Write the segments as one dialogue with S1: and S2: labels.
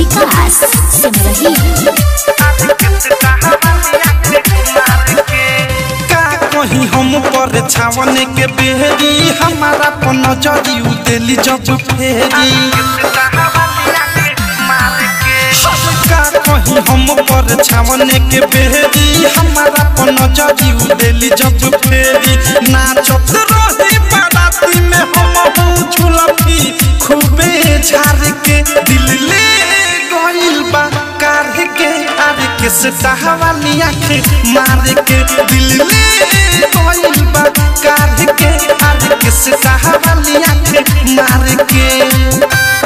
S1: विकास सिमरही
S2: का कहीं हम पर छावन के बेहरी हमारा पर नजरी उतेली जब फेरी का कहीं हम पर छावन के बेहरी हमारा पर नजरी उतेली जब फेरी नाचत रही बाराती में हम हूँ झुलफी खूबे झार के दिल ले गइल बा कार के आर के सतावाली आँख मार के दिल ले गइल बा कार के आर के सतावाली आँख मार के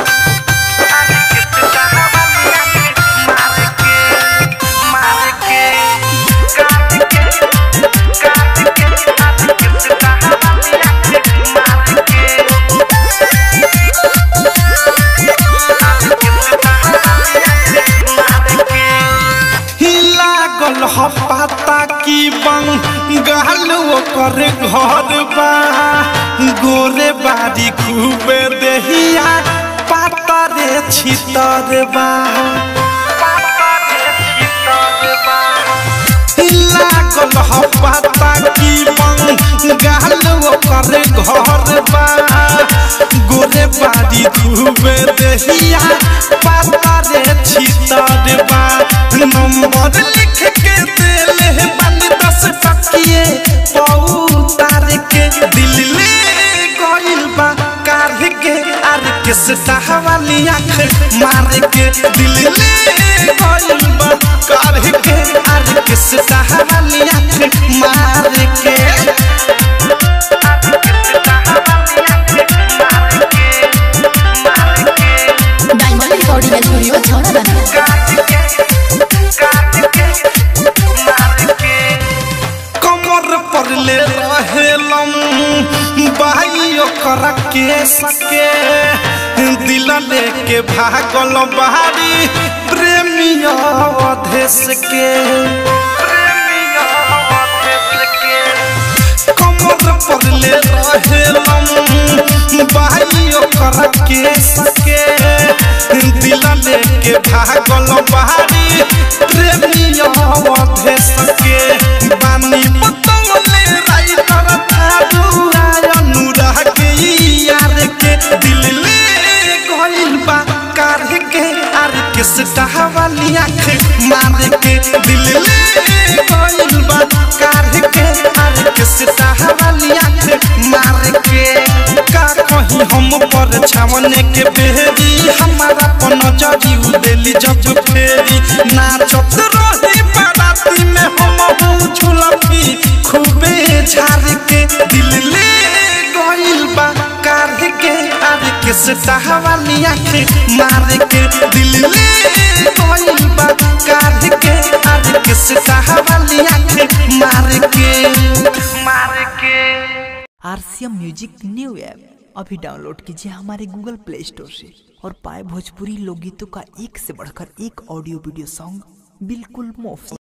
S2: लागल ह पाता की बंगाल ओकर घर बा गोरे बारी खूबे देहिया पाता रे छितर बा लागल ह पाता की बंगाल ओकर घर बा गोरे बारी खूबे देहिया पाता रे छितर बा नंबर लिख के देले बानी दस टकिए पौतार के दिल ले गइल बा कार के आर के सतावाली आँख मार के दिल ले गइल बा कार के आर के सतावाली आँख मार के
S1: डायमंड रिकॉर्डिंग स्टूडियो छौड़ा
S2: कमर पर ले रहेलम भाई ओकर के सके दिल लेके भागल बाहरी प्रेमिया अधेश के कमर पर ले रहेलम भाई ओकर के सके दिल लेके भागल बाहरी प्रेमिया अधेश के बानी बतौले राइटर थारू आय अनुराग के यार के दिल ले गइल बा कार के आर के सतावाली आँख मार के दिल ले गइल बा कार के आर के सतावाली आँख मार के का कहीं हम पर छावन के बेहरी हमारा पर नजरी उदेली जब फेरी नाचत रही बाराती में हम हूँ झुलफी खूबे झार के दिल ले गइल बा कार के आर के सतावाली आँख मार के दिल ले गइल बा कार के आर के सतावाली आँख मार के मार के
S3: आरसीएम म्यूजिक न्यू ऐप अभी डाउनलोड कीजिए हमारे गूगल प्ले स्टोर से और पाए भोजपुरी लोकगीतों का एक से बढ़कर एक ऑडियो वीडियो सॉन्ग बिल्कुल मुफ्त